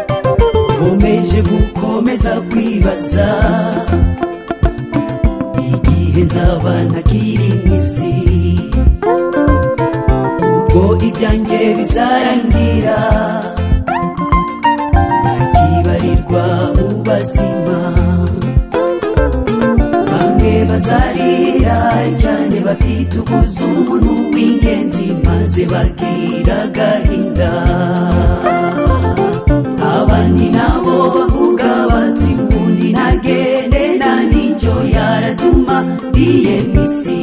nkomeje gukomeza kwibaza igihe nzaba ntakiri mu isi ubwo ibyanjye bizarangira ntakibarirwa mu bazima bamwe bazarira cyane batituguza umuntu w'ingenzi maze bagira agahinda abandi nabo bavuga bati ubundi ntagende nta n'icyo yaratuma biyemisi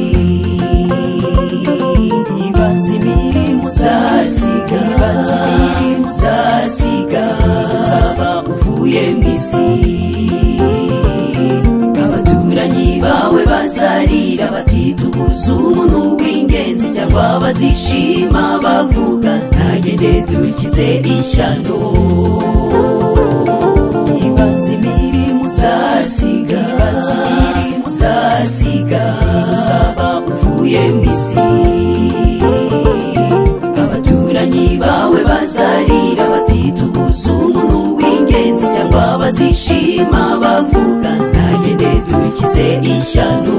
ibaze imirimo uzasiga ibaze imirimo uzasiga uzaba uvuye mu isi abaturanyi bawe bazarira batituguza umuntu w'ingenzi cyangwa bazishima bavuga ntagende dukize ishyano ibaze imirimo uzasiga ibaze imirimo uzasiga uzaba uvuye mu isi abaturanyi bawe bazarira batituguza umuntu w'ingenzi cyangwa bazishima bavuga ntagende dukize ishyano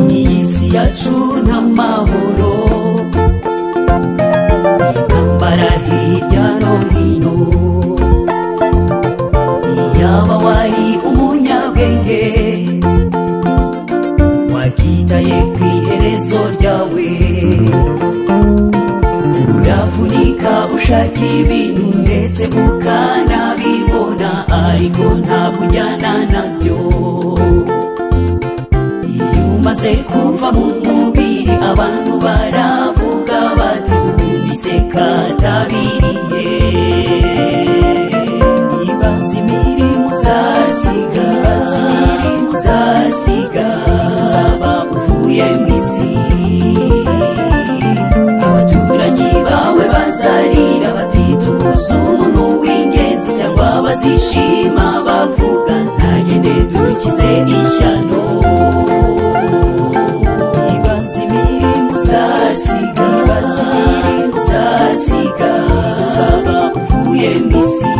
iyi si yacu n'amahoro intambara hirya no hino yaba wari umunyabwenge wakitaye ku iherezo ryawe uravunika ushaka ibintu ndetse ukanabibona ariko ntabwo ujyana nabyo iyo umaze kuva mu mubiri abantu baravuga bati ubundi se katabiriye ibaze imirimo uzasiga ibaze imirimo uzasiga uzaba uvuye mu isi abaturanyi bawe bazarira batituguza umuntu w'ingenzi cyangwa bazishima bavuga ntagende dukize ishyano ibaze imirimo uzasiga ibaze imirimo uzasiga uzaba uvuye mu isi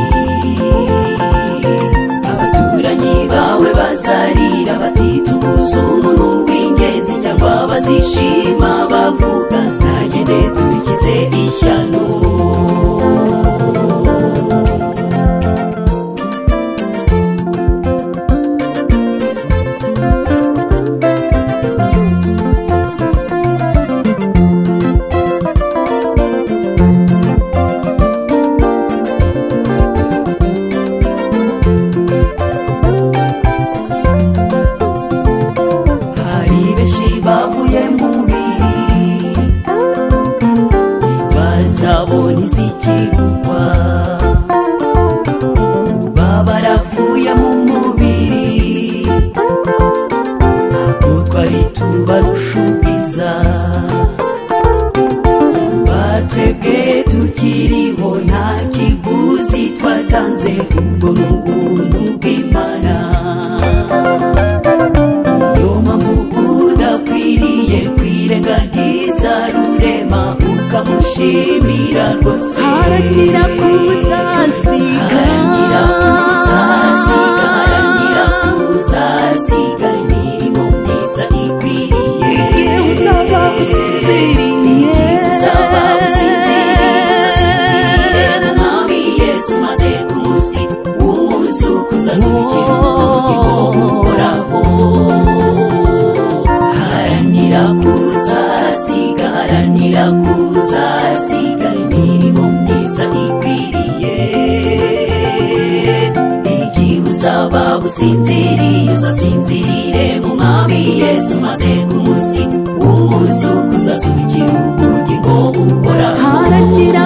abaturanyi bawe bazarira batituguza umuntu w'ingenzi cyangwa bazishima bavuga ntagende dukize ishyano hari benshi bavuye mu mubiri bazabo ntizikigurwa kuba baravuye mu mubiri ntabwo twari tubarusha ubwiza kuba twebwe tukiriho nta kiguzi twatanze ubwo ni ubuntu bw'imana niyo mpamvu udakwiriye kwirengagiza rurema ukamushimira rwose haranira kuzasiga haranira kuzasiga haranira kuzasiga imirimo myiza ikwiriye igihe uzaba usinziriye uzaba usinziriye usinzirire mu mwami yesu maze ku munsi w'umuzukuza z'urukino uhoraho haranira kuzasiga haranira kuzasiga imirimo myiza ikwiriye igihe uzaba usinziriye uzasinzirire mu mwami yesu maze ku munsi w'umuzukuza z'urukino ubugingo uhoraho haranira